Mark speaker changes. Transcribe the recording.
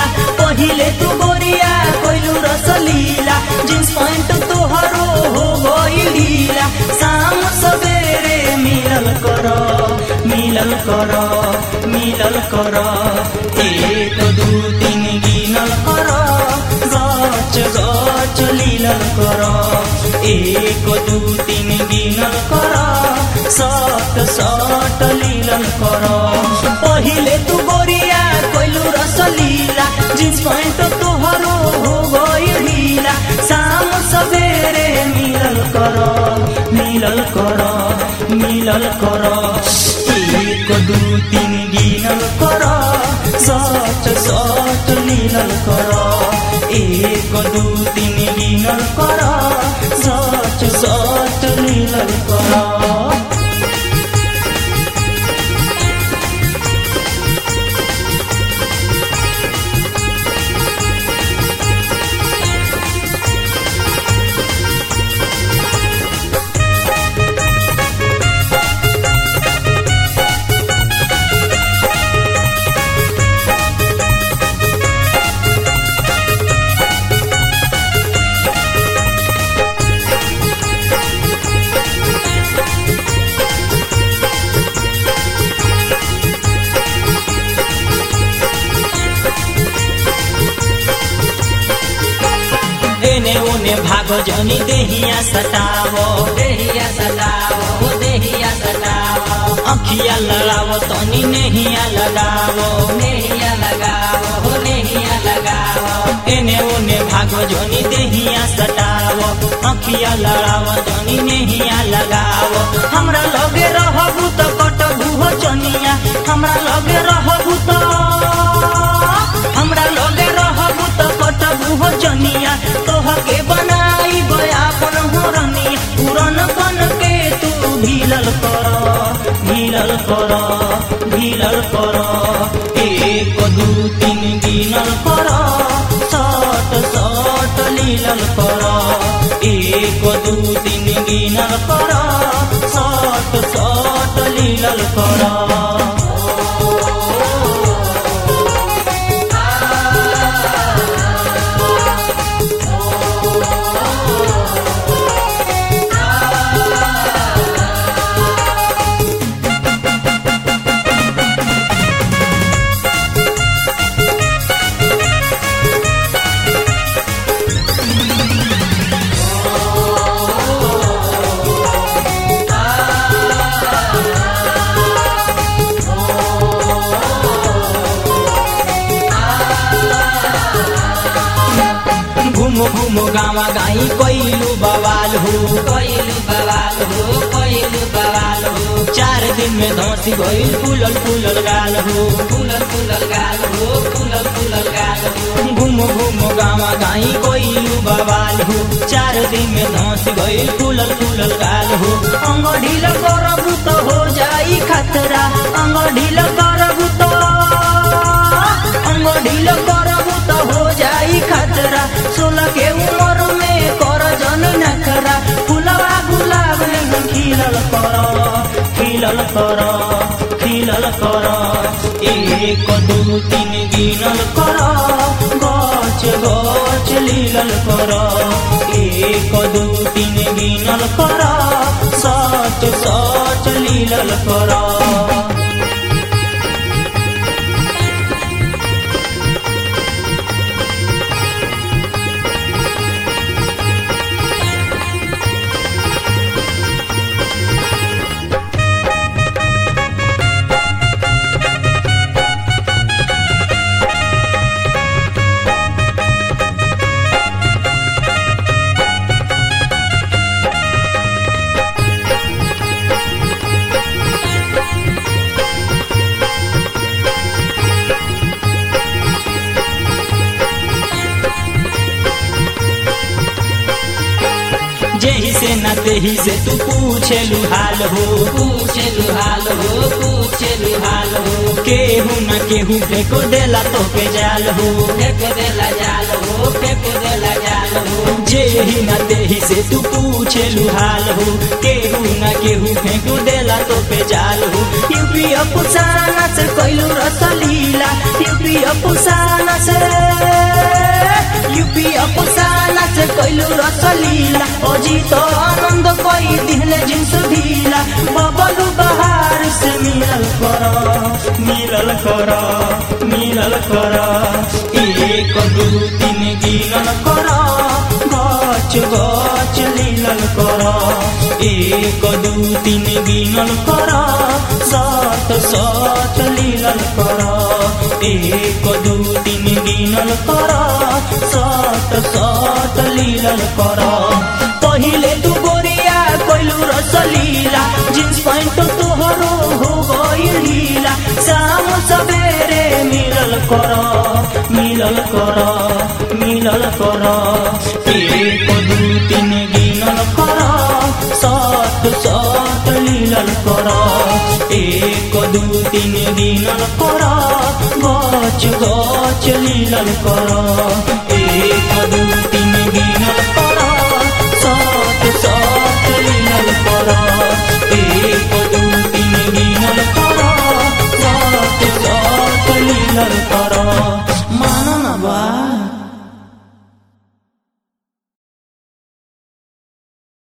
Speaker 1: पहिले तू गोरिया कोइलू रसलीला जींस पैंट तोहरो हो गई ढीला शाम सवेरे मिलल कर मिलल कर मिलल कर एक दू तीन गिनल कर गच गच लीलल कर एक दू तीन गिनल कर सट सट लीलल कर पहिले तू गोरिया कोइलू रसलीला जींस पैंट तोहरो हो गई ढीला शाम सवेरे मिलल कर मिलल कर मिलल कर एक दू तीन गिनल कर सट सट लीलल कर एक दू तीन गिनल कर सट सट लीलल कर एने ओने भागो जनी देहिया सतावो
Speaker 2: देहिया सतावो देहिया सतावो
Speaker 1: अखिया लड़ावो तनी नेहिया लगावो
Speaker 2: नेहिया लगावो नेहिया लगावो
Speaker 1: एने ओने भागो जनी देहिया सतावो अखिया लड़ावो जनी नेहिया लगावो हमरा लगे रहबू तो कटबू हो जनिया हमरा लगे रहबू तो हमरा लगे रहबू तो कटबू हो जनिया तोहके बनाई बयापन होरनी पुरन बन के तू ढीलल कर ढीलल कर ढीलल कर एक दू तीन गिनल कर सट सट लीलल कर एक दू तीन गिनल कर सट सट लीलल कर घुमो घुमो गावा गाई कोइलू बवाल हो
Speaker 2: कोइलू बवाल हो कोइलू बवाल हो
Speaker 1: चार दिन में धोसी गईल फूलल फूलल गाल हो
Speaker 2: फूलल फूलल गाल हो फूलल फूलल गाल हो
Speaker 1: घुमो घुमो गावा गाई कोइलू बवाल हो चार दिन में धोसी गईल फूलल फूलल गाल हो अंग ढील करबू तो हो जाई खतरा अंग ढील करबू तो अंग ढील करबू तो हो जाई खतरा सोलह के उम्र में कर जन नखरा फुलवा गुलाब नहीं खिलल कर खिलल कर खिलल कर एक दू तीन गिनल कर गच गच लीलल कर एक दू तीन गिनल कर सच सच लीलल कर जेही से न तेही से तू पूछे हाल हो
Speaker 2: पूछे लुहाल हो पूछे लुहाल हो
Speaker 1: केहू न केहू फेंको देला तो के जाल हो
Speaker 2: फेंक देला जाल हो फेंक देला जाल हो
Speaker 1: जेही न तेही से तू पूछे हाल हो केहू न केहू फेंको देला तो पे जाल हो यूपी अपुसाना से कोइलू रसलीला यूपी अपुसाना से रसलीला अजीत आनंद कई दिल जिन्स ढीला बबलू बहार से मिलल कर मिलल कर मिलल कर एक दू तीन गिनल कर गच गच लीलल कर एक दू तीन गिनल कर सात सात लीलल कर एक दू तीन गिनल कर सात सात लीलल कर पहिले तू गोरिया कोइलू रसलीला जींस पैंट तोहरो हो गइल ढीला शाम सवेरे मिलल कर मिलल कर मिलल कर एक दू तीन गिनल कर सात सात लीलल कर एक दू तीन गिनल कर गच गच लीलल कर एक दू तीन